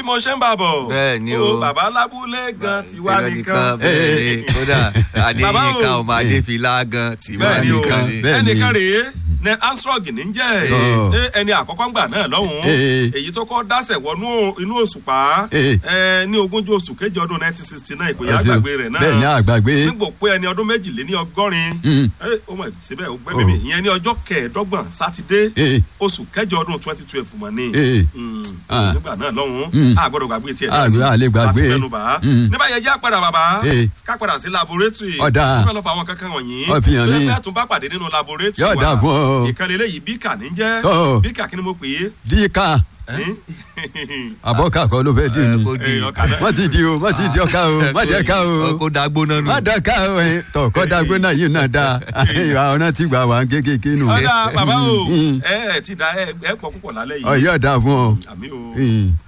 mo ṣe ń bà bọ̀. Bẹ́ẹ̀ ni o. bàbá lábúlé gan tiwa nìkan. bẹ́ẹ̀ ni kódà Bàbá o. adéyínká ọmọ adéfilá gan tiwa bẹ́ẹ̀ ni o nìkan ni. bẹ́ẹ̀ ni. ẹnìkan rèé ní astrog ní jẹ́ Ọ̀. ẹ, ẹni àkọ́kọ́ ńgbà náà lọ́hùn-ún Ee. èyí tó kọ́ dásẹ̀ wọnú inú òṣùpá Ee. ẹ, ní ogúnjọ́ oṣù kejì ọdún nineteen sixty nine kò yá àgbàgbé rẹ̀ náà bẹ́ẹ̀ ni àgbàgbé. nígbò pé ẹni ọdún méjìléní ọgọ́rin Mm. ẹ, ó mọ̀ síbẹ̀ ó gbẹ́ bèbè ìyẹn ní ọjọ́ kẹẹ̀ẹ́dọ́gbọ̀n sátidé Ee. oṣù kẹjọ ọdún twenty twelve mọ̀ ní Ee. Mm, Ah. nígbà náà lọ́hùn-ún Mm. a gbọ́dọ̀ gbàgbé tiẹ̀ A gbọ́dọ̀- a lè gbàgbé. láti fẹnu bà á Mm. nígbà yẹn já padà bàbá Ee. ká padà sí laboratory Ọ̀dà. ó fẹ́ lọ fà àwọn kankan wọ̀nyí Ó fi hàn tó mí. yẹ fẹ́ tún bá pàdé nínú laboratory Yóò dà fún ọ. ìkànnì eléyìí bíkà ní jẹ́ Ọ̀. bíkà kí ni mo pè é díkà Ẹ́n? àbọ̀kà kọ́ ló fẹ́ dì Ẹ, mí. kó di Ẹ, ọkà náà. má ti di o má ti di ọkà o má di ọkà o kó dagbó náà nù. má dọ̀ka o ẹ̀ tọ̀ kọ́ dagbó náà yìí náà dáa àwọn náà ti gbà wá kékeré nù. ọ̀dà bàbá o Mm. ẹ ẹ ti da ẹ ẹ pọ̀ púpọ̀ lálẹ́ yìí ọ̀yọ́ dà fún ọ. àmì o. Mm.